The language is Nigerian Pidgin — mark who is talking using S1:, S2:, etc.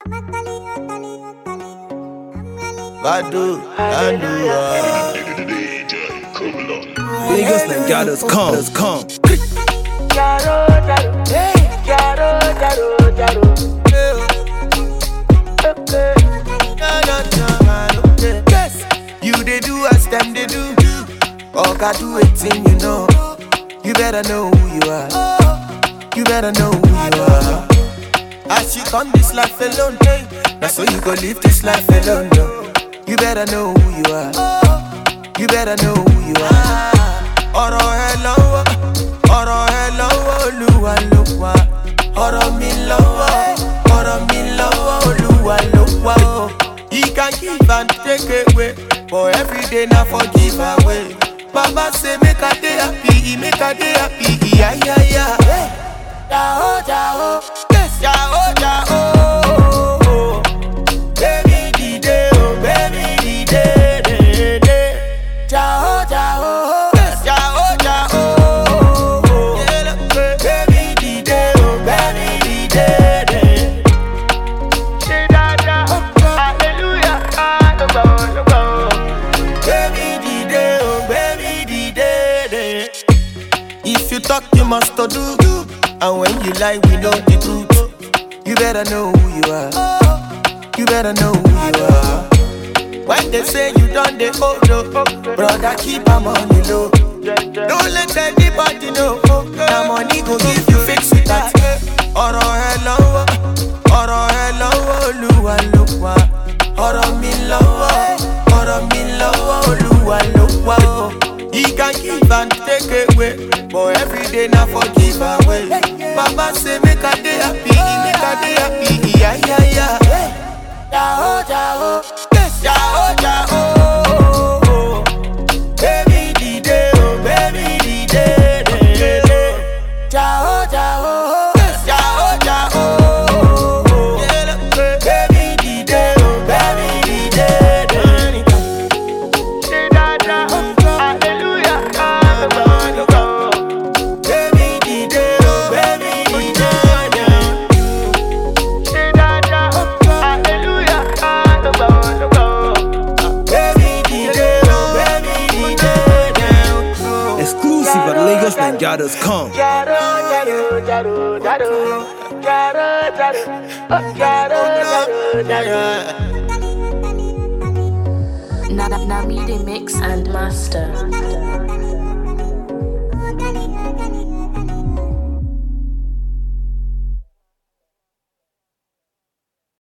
S1: Badu, Andua.
S2: Niggas like got us come, us come.
S1: Yes, you they do as them they do. Oga do a thing you know. You better know who you are. You better know who you are. As you come this life alone, hey, now so you go live this life alone. No. You better know who you are. You better know who you are. Ọ̀rọ̀ ẹ lọ́wọ́, ọ̀rọ̀ ẹ lọ́wọ́ Olúwa ló wà. Ọ̀rọ̀ mi lọ́wọ́, ọ̀rọ̀ mi lọ́wọ́ Olúwa ló wà. o. He can give and take away, but every day na for give away. Baba say make I dey happy, make I dey happy, iya iya iya. Jao jao, yes jao jao. Baby dìde o, baby dìde dèdè. Jao jao, yes jao jao. Baby dìde o, baby dìde dèdè. Baby dìde o, baby dìde dè. If you talk, you must to do. And when you lie, we know the truth. You better know who you are. You better know who you are. When they say you done the hold up, brother, keep am on the low. Don't let anybody know. That money go give you fix it that. Ọ̀rọ̀ ẹ lọ́wọ́, ọ̀rọ̀ ẹ lọ́wọ́ Olúwa ló wà. Ọ̀rọ̀ mi lọ́wọ́, ọ̀rọ̀ mi lọ́wọ́ Olúwa ló wà. o. He can give and take away, but every day na for give away. Baba say make I dey happy, make I dey happy, iya iya iya. Jao jao, yes jao jao. Baby dìde o, baby dìde dèdè. Jao jao, yes jao jao. Baby dìde o, baby dìde dèdè. Baby dìde o, baby dìde dèdè. Baby dìde o, baby dìde dèdè.
S2: Exclusive at Lagos like got us come.
S3: Na, na, na me the mix and master.